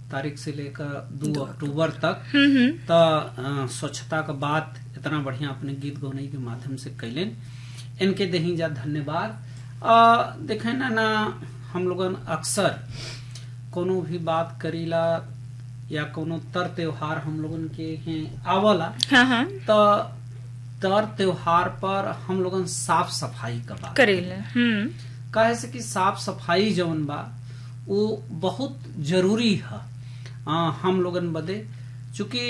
तारीख से लेकर दो अक्टूबर तक हम्म हम्म त अ, स्वच्छता का बात इतना बढ़िया अपने गीत गौनई के माध्यम से कैलन इनके दही जा धन्यवाद अ, देखे ना ना हम लोगन अक्सर कोनो भी बात करीला या कोनो तर त्योहार हम लोगन के हैं आवला हाँ हाँ त तर त्योहार पर हम लोगन साफ सफाई का बात करेला हम्म काहे से कि साफ सफाई जौन बा वो बहुत जरूरी है आ, हम लोगन बदे चूंकि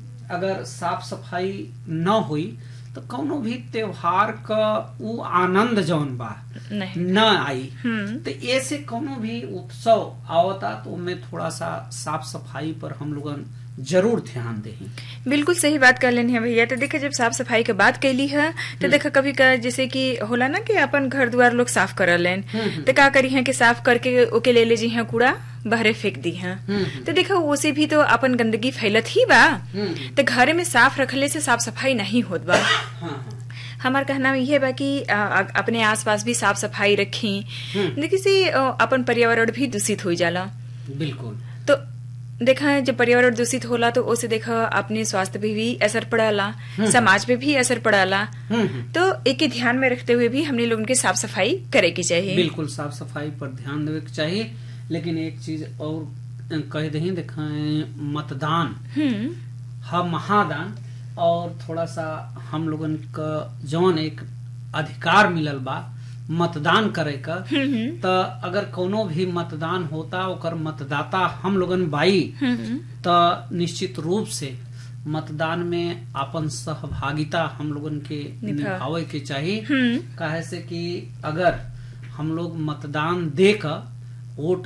अगर साफ सफाई न हुई तो कौनो भी त्योहार का वो आनंद जौन बा नहीं न आई हम्म तो ऐसे कोनो भी उत्सव आवता तो उनमें थोड़ा सा साफ सफाई पर हम लोगन जरूर ध्यान दें बिल्कुल सही बात कर लेनी है भैया तो देखा जब साफ सफाई के बात कैली है तो देखा कभी का जैसे कि होला ना कि अपन घर द्वार लोग साफ कर लेन हम्म। तो का करी है कि साफ करके ओके ले ले जी हैं कूड़ा बहरे फेंक दी हैं हम्म। तो देखा उसे भी तो अपन गंदगी फैलत ही बा हम्म। तो घर में साफ रखले से साफ सफाई नहीं होत बा हाँ हाँ हमार कहना यह बा कि आ, आ, अपने आसपास भी साफ सफाई रखी हम्म। देखिए से आ, अपन पर्यावरण भी दूषित हो जाला बिल्कुल तो देखा जब पर्यावरण दूषित होला तो उसे देखा अपने स्वास्थ्य पे भी असर पड़ाला समाज पे भी असर पड़ाला हम्म हम्म तो एक ही ध्यान में रखते हुए भी हमने लोगों की साफ सफाई करे की चाहिए बिल्कुल साफ सफाई पर ध्यान देवे के चाहिए लेकिन एक चीज और कह दही देखें मतदान हम्म है महादान और थोड़ा सा हम लोगन का जौन एक अधिकार मिलल बा मतदान करे का हम्म त अगर कोनो भी मतदान होता ओकर मतदाता हम लोगन बाई हम्म त निश्चित रूप से मतदान में अपन सहभागिता हम लोगन के निभा- निभावे के चाहिए हम्म काहे से कि अगर हम लोग मतदान देकर वोट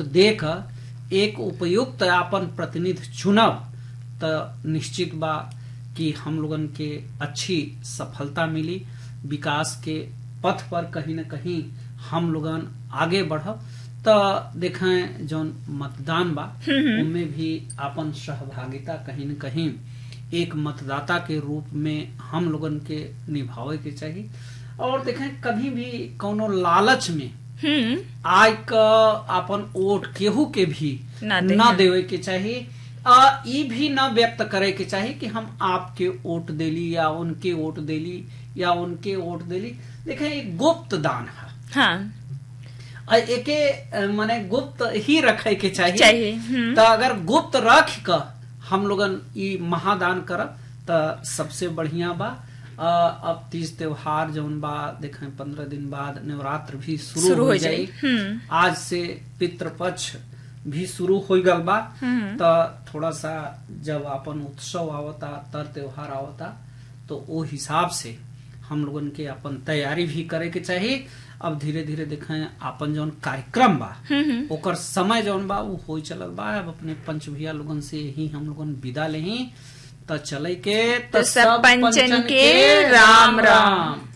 देकर एक उपयुक्त अपन प्रतिनिधि चुनब त निश्चित बा कि हम लोगन के अच्छी सफलता मिली विकास के पथ पर कहीं न कहीं हम लोगन आगे बढ़ब त देखें जौन मतदान बा उनमें भी अपन सहभागिता कहीं न कहीं एक मतदाता के रूप में हम लोगन के निभावे के चाहिए और देखें कभी भी कोनो लालच में हम्म आय क अपन वोट केहू के भी ना दे- न देवे के चाहिए आ ई भी न व्यक्त करे के चाहिए कि हम आपके वोट देली या उनके वोट देली या उनके वोट देली देखें एक गुप्त दान है हाँ आ एके अ, माने गुप्त ही रखे के चाहिए चाहिए, हम्म। तो अगर गुप्त रख क हम लोगन ई महादान करब त सबसे बढ़िया बा अ, अब तीज त्योहार जौन बा देखें पंद्रह दिन बाद नवरात्र भी शुरू, शुरू हो हो जाई जाई, हम्म। आज से पितृपक्ष भी शुरू हो गल बा हम्म। त थोड़ा सा जब अपन उत्सव आवता तर त्योहार आवता तो वो हिसाब से हम लोगन के अपन तैयारी भी करे के चाहिए अब धीरे धीरे देखें अपन जौन कार्यक्रम बा ओकर समय जौन बा वो हो चलल बा अब अपने पंच भैया लोगन से ही हम लोगन विदा लेही त चले के तो सब पंचन के राम राम।